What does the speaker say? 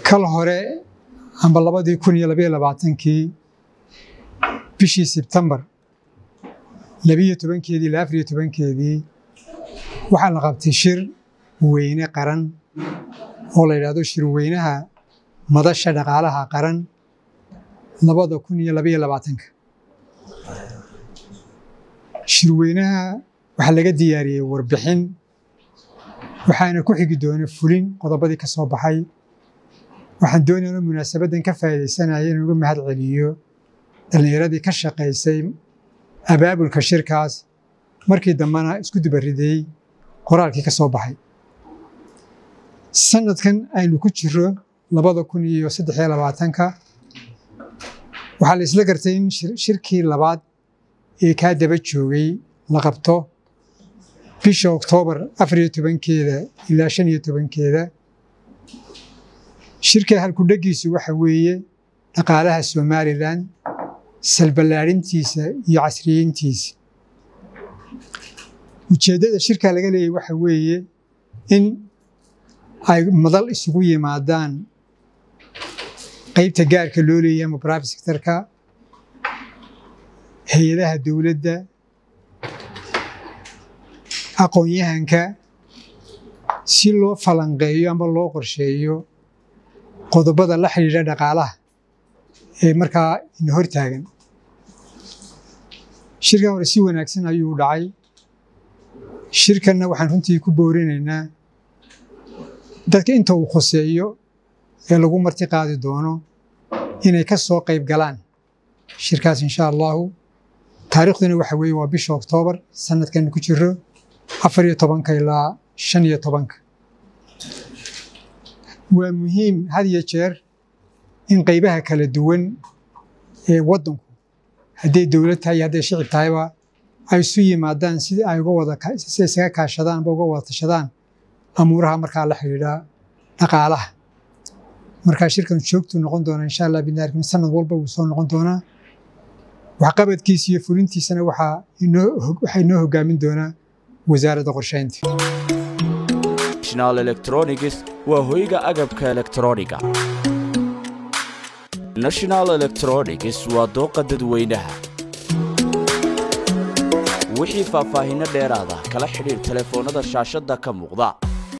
kal hore amba labadii kun iyo labayo labaatankii bishii sebtembar labiyo tobankeedii ilaa afariyo tobankeedii waxaa la qabtay shir weyne qaran oo la yidhaahdo shirweynaha madasha dhaqaalaha qaran labada kun iyo labayo labaatanka shirweynaha waxaa laga diyaariyey warbixin waxaana ku xigi doona fulin qodobadii ka soo baxay waxaan doonayna munaasabaddan ka faa'iidaysanaya inaan uga mahad celiyo dhallinyaradii ka shaqaysay abaabulka shirkaas markii dambena isku dubariday qoraalkii ka soo baxay sanadkan aynu ku jiro labada kun iyo saddex iyo labaatanka waxaa la isla gartay in shirkii labaad ee kaa daba joogay la qabto bisha oktoobar afariyo tobankeeda ilaa shan iyo tobankeeda shirka halkudhegiisu waxa weeye dhaqaalaha somalilan salballaadhintiisa iyo casriyeyntiisa ujeeddada shirka laga leeyahy waxa weeye in ay madal isugu yimaadaan qaybta gaarka loo leeyahay ama private sectorka hay-adaha dowladda aqoon-yahanka si loo falanqeeyo ama loo qorsheeyo qodobada la xidhiidha dhaqaalaha ee markaa ina hor taagan shirkan hore si wanaagsan ayuu dhacay shirkanna waxaan runtii ku boorinaynaa dadka inta uu khuseeyo ee lagu marti qaadi doono inay ka soo qayb galaan shirkaas insha allahu taariikhduna waxa weeye waa bisha oktoobar sanadkan ku jiro afar iyo tobanka ilaa shan iyo tobanka waa muhiim had iyo jeer in qaybaha kala duwan ee waddanku hadday dowlad tahay iyo hadday shicib tahayba ay isu yimaadaan sidii ay uga wada si isaga kaashadaan amba uga wada tashadaan amuuraha markaa la xidhiidha dhaqaalaha markaa shirkan joogtuu noqon doonaa insha allah binaarkim sanad walba wuu soo noqon doonaa waxqabadkiisa iyo fulintiisana waxaa waxaa inoo hogaamin doonaa wasaaradda qorshaynta national electronics waa hoyga agabka elektrooniga national electronics waa dooqa dadweynaha wixii faahfaahinno dheeraada kala xidhiir telefoonnada shaashadda ka muuqda